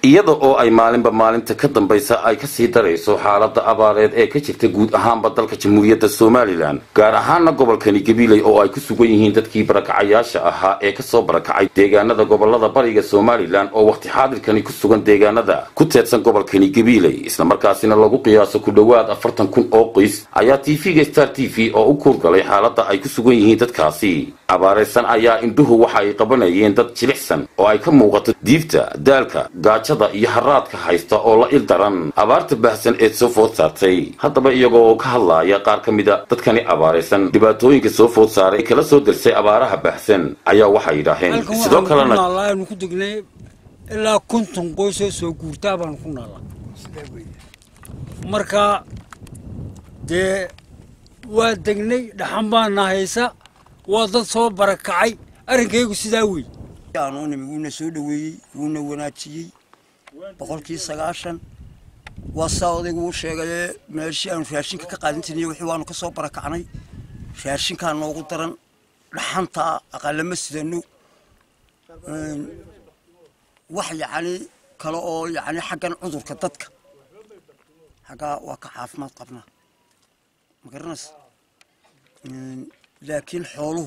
iyada oo ay maalinba maalinta ka dambaysa ay kasii darayso xaalada abaareed ee ka jirta guud ahaanba dalka jamhuuriyadda somalilan gaar ahaana gobolkani gabiley oo ay ku sugan yihiin dadkii barakacayaasha ahaa ee kasoo barakacay deegaanada gobolada bariga somalilan oo wakhti xaadirkani ku sugan deegaanada ku teedsan gobolkani gabiley islamarkaasina lagu qiyaaso ku dhowaad afartan kun oo qoys ayaa tv-ga star t v oo u kuurgalay xaalada ay ku sugan yihiin dadkaasi abaaraysan ayaa indhuhu waxa ay qabanayeen dad jilicsan oo ay ka muuqato diifta daalka gaajada iyo haraadka haysta oo la il daran abaarta baahsan ee soo food saartay haddaba iyagoo ka hadlaaya qaar ka mida dadkani abaaraysan dhibaatooyinka soo food saaray ee kala soo dirsay abaaraha baahsan ayaa waxay yidhaaheen sidoo kalena aanu ku degnay ilaa konton qoysoo soo guurtaa baanu ku naallaa marka dee waa degnay dhaxan baana haysa waa dad soo barakacay arrinkaygu sidaa wey aanu nimi wuuna soo dhoweeyey wuuna wanaajiyey boqolkii sagaashan waa saa odaygu uu sheegayee meeshii aanu raashinka ka qaadan jirnay wixii waanu ka soo barakacnay raashinkaa noogu daran dhaxantaa aqalama sidano wax yacni kale oo yacni xaggan cudurka dadka xaggaa waa ka caafimaad qabnaa ma garanaysa laakiin xooluhu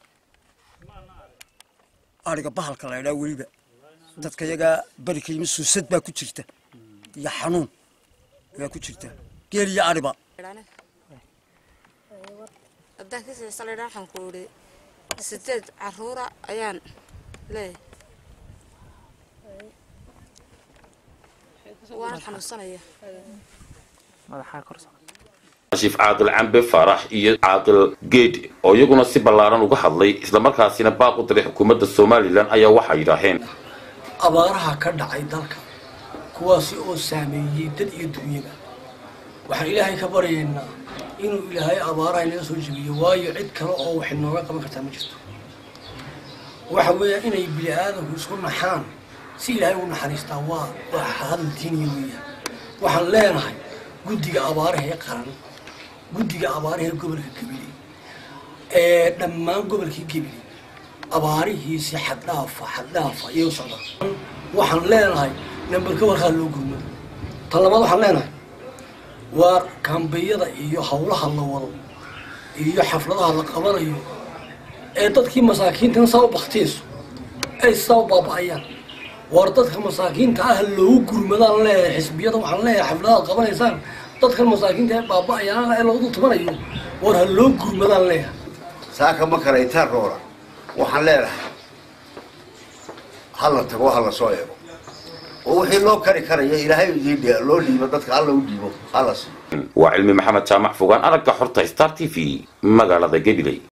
ariga bahalka la ydhaa weliba dadka yagaa barikayma suusad baa ku jirta iyo xanuun baa ku jirta geel iyo ariba haddaan ka siisa laydhaa waxaan ku idhi sideed caruura ayaan leeyahay waana xanuunsanaya shiif caaqil cambe faarax iyo caaqil geed oo iyaguna si ballaaran uga hadlay islamarkaasina baaq u diray xukuumadda somalilan ayaa waxay yidhaaheen abaaraha ka dhacay dalka kuwaasi oo saameeyey dad iyo dunyada waxaan ilaahay ka baryaynaa inuu ilaahay abaaraha inaga soo jebiyo waayo cid kale oo wax inooga qaban kartaa ma jirto waxa weeya inay bini aadamku isku naxaan si ilaahay u naxariistaa waa waa hadal diiniya weeyaan waxaan leenahay guddiga abaaraha ee qaran guddiga abaaraha ee gobolka gabiley ee dhammaan gobolkii gabiley abaarihiisi xaddhaafa xaddhaafa iyou socda waxaan leenahay nambarka warkaa loo gurmado tan labaad waxaan leenahay waa kaambiyada iyo hawlaha la wado iyo xafladaha la qabanayo ee dadkii masaakiintan saa u baktiyayso ay saa u baaba'ayaan war dadka masaakiinta ah loogu gurmadaan leeyahay xisbiyada waxaan leeyahay xafladaha ad qabanaysaan dadkan masaakiinta ee baaba'ayaan ee loogu tumanayo war ha loo gurmadaan leeyahay saaka ma karaytaan roora waxaan leenahay hala tago hala soo eego oo wixii loo kari karaya ilaahay idiin loo dhiibo dadka alla u dhiibo hala siiyo waa cilmi maxamed jaamac fogaan aragga xorta star t v magaalada gabiley